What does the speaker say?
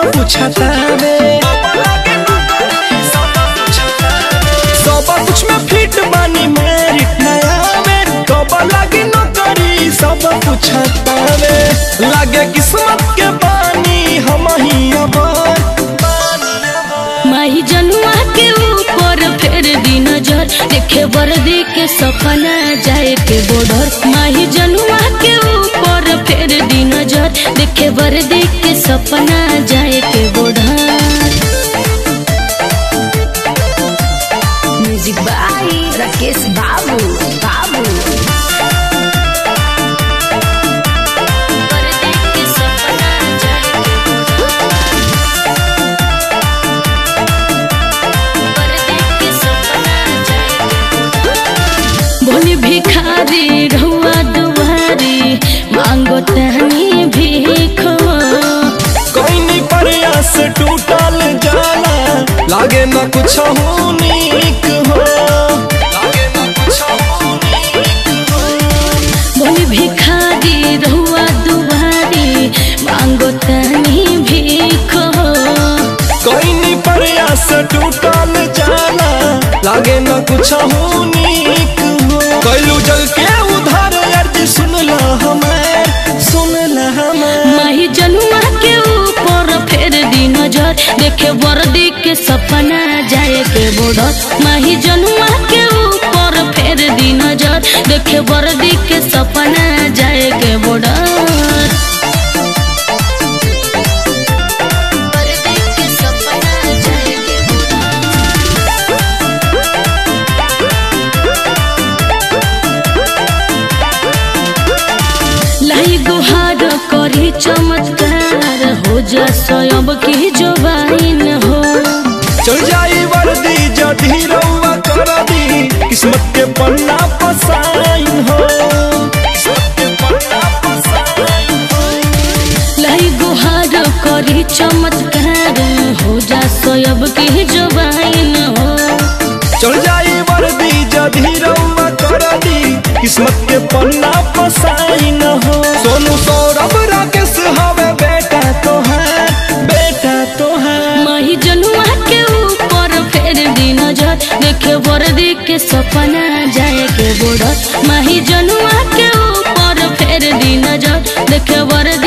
पूछतावे सब कुछ में फिट बानी मेरिट नया में कब लागी नौकरी सब पूछतावे लागे किस्मत के पानी हम ही अबर माही जनुआ के ऊपर फेर दी नजर देखे वर्दी के सपना जाए के बॉर्डर माही जनुआ के ऊपर फेर दी नजर देखे वर्दी के सपना जाए के बॉर्डर म्यूजिक बाई राकेश बाबू बाबू वर्दी के सपना जाए के बॉर्डर बोली भिखारी रहुआ दुआरी मांगो तहनी भीखो कोई प्रयास टूटल जाला लागे न कुछ हो नीक हो लागे न कुछ हो नीक हो बोली भिखारी रहुआ दुआरी मांगो तहनी भीखो कोई प्रयास टूटल जाला लागे न कुछ हो नीक हो कैलू जल के उधार अर्जी सुनला हमें सुनला हमें माही जनुआ के ऊपर फेर दी नजर देखे वर्दी के सपना जाए के बॉर्डर माही जनुआ के ऊपर फेर दी नजर देखे वर्दी के सपना जाए के बॉर्डर वर्दी के सपना जाए के लाई गुहार करी चमत्कार हो जा स्वयं की जोबाइन हो चल जाई वर्दी जदी रउआ कर दी किस्मत के पन्ना पसाइन हो किस्मत के पन्ना पसाइन हो लाई गुहार करी चमत्कार हो जा स्वयं की जोबाइन हो चल जाई वर्दी जदी रउआ कर दी किस्मत के पन्ना पसाइन हो सोनू सौरभ राकेश हवे बेटा तो है बेटा तो है माही जनुआ के ऊपर फेर दी नजर देखे वर्दी के सपना जाए के बॉर्डर माही जनुआ के ऊपर फेर दी नजर देखे वर्दी